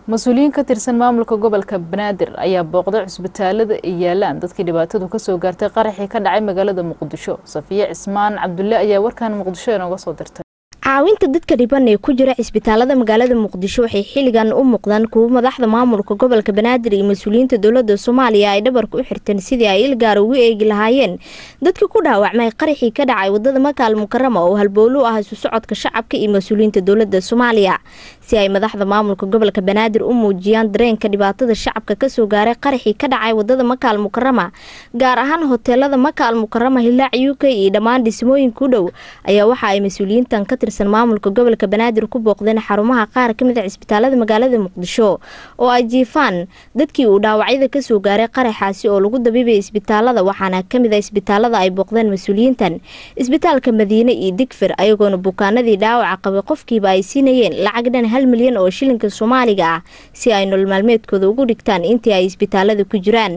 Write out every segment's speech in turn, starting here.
mas-uuliyiin ka tirsan maamulka gobolka banaadir ayaa booqday cusbitaalada ay yaalaan dadkii dhibaatadu kasoo gaartay qaraxii ka dhacay magaalada muqdisho safiye cismaan cabdulle ayaa warkan muqdisho inooga soo dirtay caawinta dadka dhiban ee ku jira cisbitaalada magaalada muqdisho waxay xilligan u muuqdaan kuwo madaxda maamulka gobolka banaadir iyo mas-uuliyiinta dowlada soomaaliya ay dhabarka u xirteen sidii ay ilgaar ugu eegi lahaayeen dadka ku dhaawacmay qaraxii ka dhacay wadada makaal mukarama oo halbowlu ah isu socodka shacabka iyo mas-uuliyiinta dowlada soomaaliya si ay madaxda maamulka gobolka banaadir u muujiyaan dareenka dhibaatada shacabka kasoo gaaray qaraxii ka dhacay wadada makaal mukarama gaar ahaan hoteelada makaal mukarama hilaac u k iyo dhammaan dhismooyinka u dhow ayaa waxa ay mas-uuliyiintan ka tirsan maamulka gobolka banaadir ku booqdeen xarumaha qaar kamid a cisbitaalada magaalada muqdisho oo ay jiifaan dadkii uu dhaawacyada kasoo gaaray qaraxaasi oo lagu dabiibay isbitaalada waxaana kamid a isbitaalada ay booqdeen mas-uuliyiintan isbitaalka madiine iyo digfir ayagoona bukaanadii dhaawaca qabay qofkiiba ay siinayeen lacag dhan hal milyan oo shilinka soomaaliga ah si ay nolol maalmeedkooda ugu dhigtaan intii ay isbitaalada ku jiraan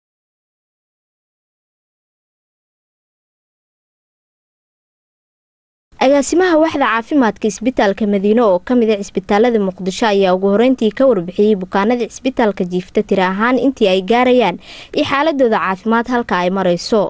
agaasimaha waxda caafimaadka isbitaalka madiine oo kamid a cisbitaalada muqdisho ayaa ugu horeyntii ka warbixiyey bukaanada cisbitaalka jiifta tiri ahaan intii ay gaarayaan iyo xaaladooda caafimaad halka ay mareyso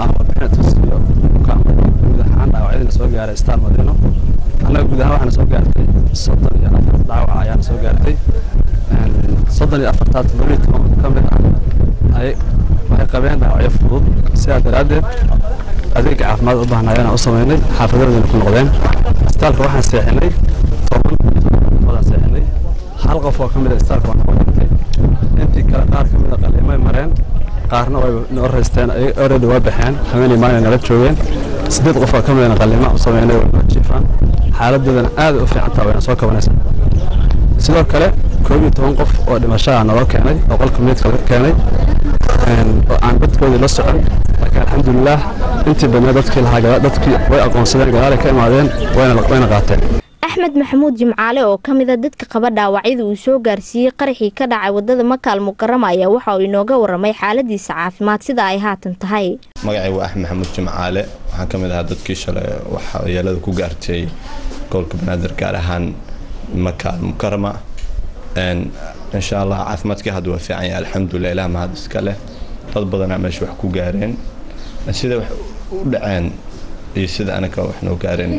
soo gaaray star madiino annaga guud ahaan waxaana soo gaartay soddon iyo afar dhaawaca ayaana soo gaartay soddon iyo afartaa toddobiyo toban ka mid ah ay waxay qabeen dhaawacyo fudud sidaa daraaddeed adeega caafimaad u baahnaa ayaan u samaynay xaafadoodina ku noqdeen isbitaalka waxaan seexinay toban qofodaan seexinay hal qof oo ka mid a isbitaalka waa noqon dhintay intii kale qaar ka mid a qaliimay mareen qaarna way noo raysteen already waa baxeen haweeney maalin nala joogeen sideed qof oo ka midana qaliima u sameynay way noo jiifaan xaaladoodana aad u fiican taha wayna soo kabanaysaa sidoo kale koob iyo toban qof oo dhimashaha naloo keenay oo qolka meydka laga keenay oo aan dadkoodii la socon laakiin alxamdulilaah intii badnaa dadkii lahaa dadkii way aqoonsadeen gadaalay ka imaadeen wayna qaateen axmed maxamuud jimcaale oo ka mid a dadka qaba dhaawacyada uu soo gaarsiiyey qaraxii ka dhacay wadada makaal mukarama ayaa waxa uu inooga waramay xaaladiisa caafimaad sida ay haatan tahay magacay waa axmed maxamuud jimcaale waxaan ka mid ahaa dadkii shalay waxyeelada ku gaartay gobolka banaadir gaar ahaan makaal mukarama insha allah caafimaadkii hadda waa fiican yahay alxamdulilah ilaah mahad iska leh dad badanaa meesha wax ku gaareen sida wax u dhaceen iyo sida anaga wax noo gaareen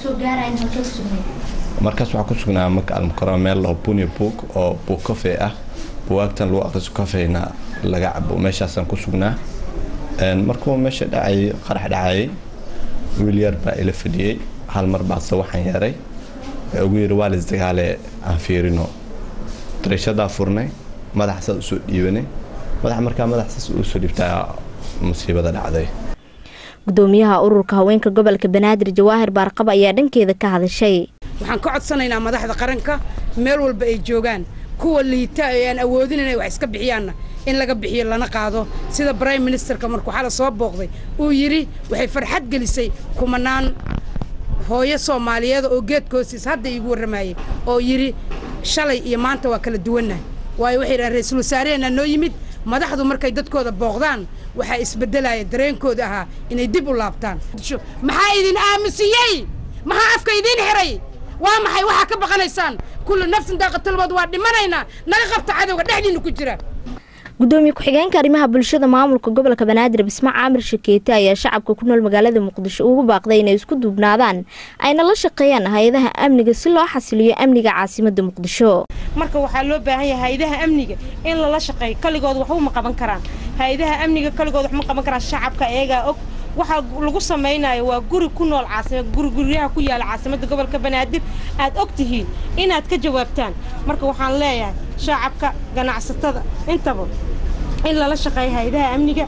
markaas waxaa ku sugnaa maka almukarama meel laho buni book oo buug kafee ah buwaagtan lagu aqriso kafeyna laga cabo meeshaasaan ku sugnaa markuu meesha dhacay qarax dhacayay wiil yar baa ila fadhiyey hal mar baadse waxaan yeeray ugu yiri waa laisdagaale aan fiirino dariishadaa furnay madaxa saas usoo dhiibanay madaxa markaa madaxa saas usoo dhiibtaa musiibada dhacday gudoomiyaha ururka haweenka gobolka banaadir jawaahir baarqab ayaa dhankeeda ka hadashay waxaan ka codsanaynaa madaxda qaranka meel walba ay joogaan kuwa liita ee aan awoodin inay wax iska bixiyaanna in laga bixiyo lana qaado sida brime ministerka markuu xala soo booqday uu yidhi waxay farxad gelisay kumanaan hooyo soomaaliyeed oo geedkoosiis hadda iigu warramayey oo yidhi shalay iyo maanta waa kala duwannahay waayo waxay yidhahan ra-iisul wasaareheenaa noo yimid madaxdu markay dadkooda booqdaan waxaa isbeddelaya dareenkooda ahaa inay dib u laabtaan maxaa idin aamusiyey maxaa afka idiin xiray waa maxay waxaa ka baqanaysaan kullu nafsin daaqatulmood waa dhimanaynaa naga qabta cadowga dhexdiinna ku jira gudoomiye ku-xigeenka arrimaha bulshada maamulka gobolka banaadir bisma caamir shakeete ayaa shacabka ku nool magaalada muqdisho ugu baaqday inay isku duubnaadaan ayna la shaqeeyaan hay-adaha amniga si loo xasiliyo amniga caasimada muqdisho marka waxaa loo baahan yahay hay-adaha amniga in lala shaqeeyo kaligood waxba ma qaban karaan hay-adaha amniga kaligood wax ma qaban karaan shacabka eegaa og waxaa lagu samaynayo waa guri ku nool caasimad guriguryaha ku yaala caasimadda gobolka banaadir aad og tihiin inaad ka jawaabtaan marka waxaan leeyahay shacabka ganacsatada intaba in lala shaqeeyo hay-adaha amniga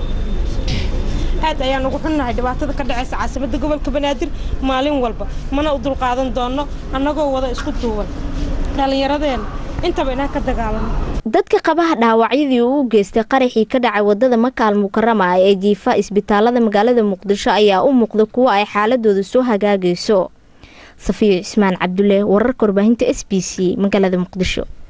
aad ayaan ugu xunnahay dhibaatada ka dhacaysa caasimadda gobolka banaadir maalin walba mana u dulqaadan doonno annagoo wada isku duuban dhallinyaradeenna intaba inaan ka dagaalano dadka qabaha dhaawacyadii uu u geystay qaraxii ka dhacay wadada makaal mukarama ee jiifa isbitaalada magaalada muqdisho ayaa u muuqda kuwo ay xaaladooda soo hagaagayso safiyo cismaan cabdulle wararka warbaahinta s b c magaalada muqdisho